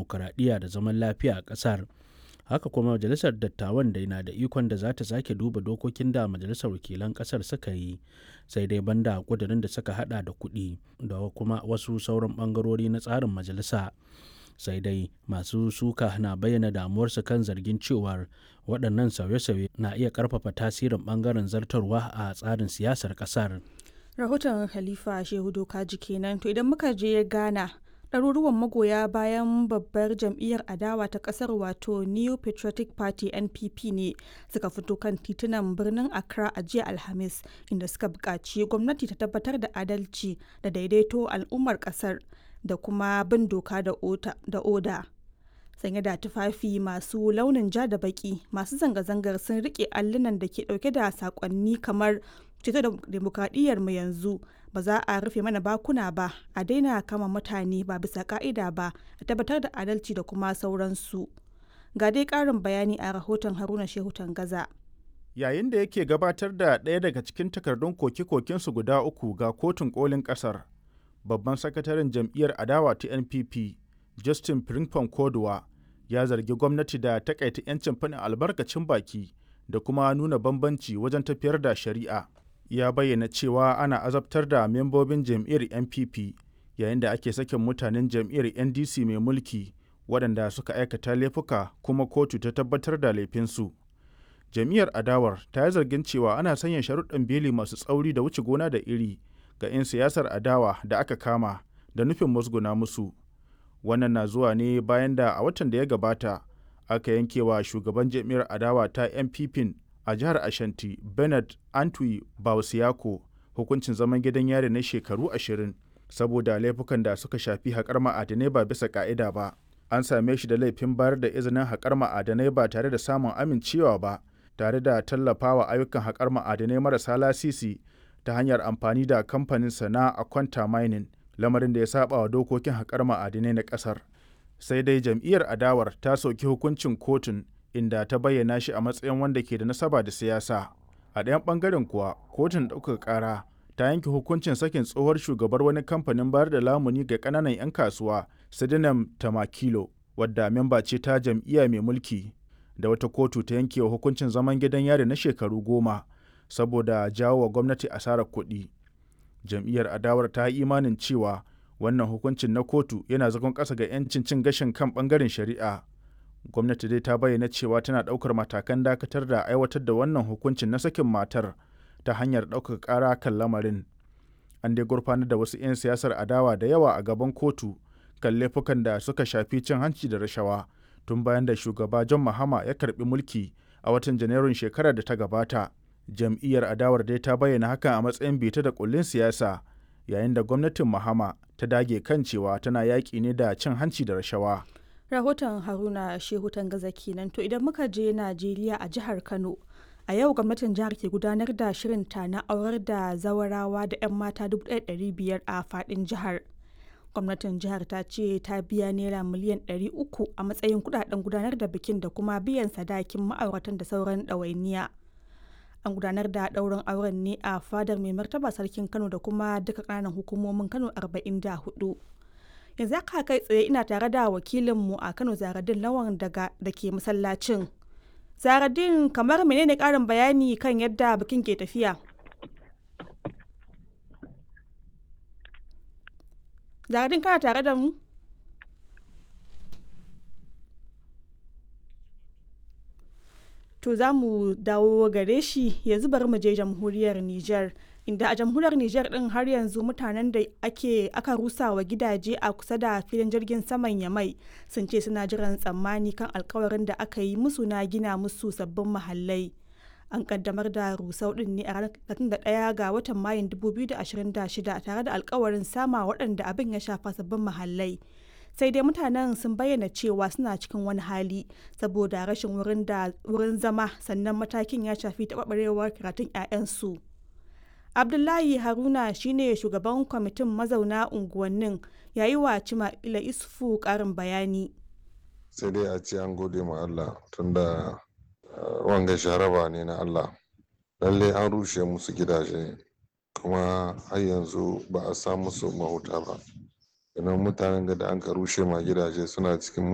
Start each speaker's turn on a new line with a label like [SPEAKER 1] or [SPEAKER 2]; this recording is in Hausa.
[SPEAKER 1] dimokuraɗiyya da zaman lafiya a ƙasar haka kuma majalisar dattawan da na da ikon da za ta sake duba dokokin da majalisar wakilan ƙasar suka yi sai dai banda ƙudurin da suka hada da kuɗi da kuma wasu sauran ɓangarori na tsarin majalisa sai dai masu suka na bayyana damuwarsu kan zargin cewar waɗannan sauye-sauye na iya ƙarfafa tasirin ɓangaren zartarwa a tsarin siyasar ƙasar.
[SPEAKER 2] rahoton khalifa shehu dokaji kenan to idan muka je ghana ɗaruruwan magoya bayan babbar jam'iyyar adawa ta ƙasar wato new patriotic party npp ne suka fito kan titunan birnin accra a jiya alhamis inda suka buƙaci gwamnati ta tabbatar da adalci da daidaito al'ummar ƙasar da kuma bin doka da oda sanye da tufafi masu launin ja da baki masu zanga-zangar sun rike allunan da ke dauke da sakonni kamar ceto da demokradiyyar mu yanzu ba za a rufe mana bakuna ba a daina kama mutane ba bisa ka'ida ba a tabbatar da adalci da kuma sauransu ga dai karin bayani a rahoton haruna shehu gaza.
[SPEAKER 3] yayin da yake gabatar da ɗaya daga cikin takardun koke-kokensu guda uku ga kotun kolin ƙasar babban sakataren jam'iyyar adawa ta npp justin Frimpong kodowa ya zargi gwamnati da takaita 'yancin faɗin albarkacin baki da kuma nuna bambanci wajen tafiyar da shari'a ya bayyana cewa ana azabtar da membobin jam'iyyar npp yayin da ake sakin mutanen jam'iyyar ndc mai mulki waɗanda suka aikata laifuka kuma kotu ta tabbatar da laifinsu jam'iyyar adawar ta yi zargin cewa ana sanya sharuɗan beli masu tsauri da wuce gona da iri ga 'yan siyasar adawa da aka kama da nufin musguna musu wannan na zuwa ne bayan da a watan da ya gabata aka yankewa shugaban jam'iyyar adawa ta npp a jihar ashanti bernard antwi bausiyako hukuncin zaman gidan yari na shekaru ashirin saboda laifukan da suka shafi haƙar ma'adanai ba bisa ƙa'ida ba an same shi da laifin bayar da izinin haƙar ma'adanai ba tare da samun amincewa ba tare da tallafawa ayyukan haƙar ma'adanai marasa lasisi ta hanyar amfani da kamfanin sana a kwanta mining lamarin da ya saba wa dokokin haƙar ma'adinai na ƙasar sai dai jam'iyyar adawar ta soki hukuncin kotun inda ta bayyana shi a matsayin wanda ke da nasaba da siyasa a ɗayan ɓangaren kuwa kotun ɗaukaka ƙara ta yanke hukuncin sakin tsohuwar shugabar wani kamfanin bayar da lamuni ga ƙananan 'yan kasuwa sidinam tamakilo wadda memba ce ta jam'iyya mai mulki da wata kotu ta yanke wa hukuncin zaman gidan yari na shekaru goma saboda jawo wa gwamnati asarar kuɗi jam'iyyar adawar ta yi imanin cewa wannan hukuncin na kotu yana zagon ƙasa ga 'yancin cin gashin kan ɓangaren shari'a gwamnati dai ta bayyana cewa tana ɗaukar matakan dakatar da aiwatar da wannan hukuncin na sakin matar ta hanyar ɗaukaka ƙara kan lamarin an dai gurfanar da wasu 'yan siyasar adawa da yawa a gaban kotu kan laifukan da suka shafi cin hanci da rashawa tun bayan da shugaba john mahama ya karbi mulki a watan janairun shekarar da ta gabata jam'iyyar adawar dai ta bayyana hakan a matsayin bita da kullin siyasa yayin da gwamnatin mahama ta dage kan cewa tana yaƙi ne da cin hanci da rashawa
[SPEAKER 2] rahoton haruna shehu gaza kenan to idan muka je najeriya a jihar kano a yau gwamnatin jihar ke gudanar da shirinta na aurar da zawarawa da 'yan mata 1,500 a faɗin jihar gwamnatin jihar ta ce ta biya naira miliyan 300 a matsayin kudaden gudanar da bikin da kuma biyan sadakin ma'auratan da sauran ɗawainiya an gudanar da ɗaurin auren ne a fadar mai martaba sarkin kano da kuma duka ƙananan hukumomin kano 44 yanzu haka kai tsaye ina tare da wakilinmu a kano zaradin lawan daga da ke masallacin zaradin kamar menene ƙarin bayani kan yadda bikin ke tafiya zaradin kana tare da mu to za mu dawo gare shi yanzu bari mu je jamhuriyar Nijar inda a jamhuriyar Nijar din har yanzu mutanen da ake aka rusa wa gidaje a kusa da filin jirgin saman Yamai sun ce suna jiran tsammani kan alkawarin da aka yi musu na gina musu sabbin mahallai. An kaddamar da rusau din ne a ranar 31 ga watan Mayun 2026 tare da alkawarin sama waɗanda abin ya shafa sabbin mahallai. sai dai mutanen sun bayyana cewa suna cikin wani hali saboda rashin wurin da wurin zama sannan matakin ya shafi taɓarɓarewar karatun 'ya'yansu abdullahi haruna shine shugaban kwamitin mazauna unguwannin yayi wa cima'ila isufu ƙarin bayani
[SPEAKER 4] sai dai a ce an gode ma allah tunda wanga sharaba ne na allah lallai an rushe musu gidaje kuma har yanzu ba a samu su mahuta ba idan mutanen da an ka rushe ma gidaje suna cikin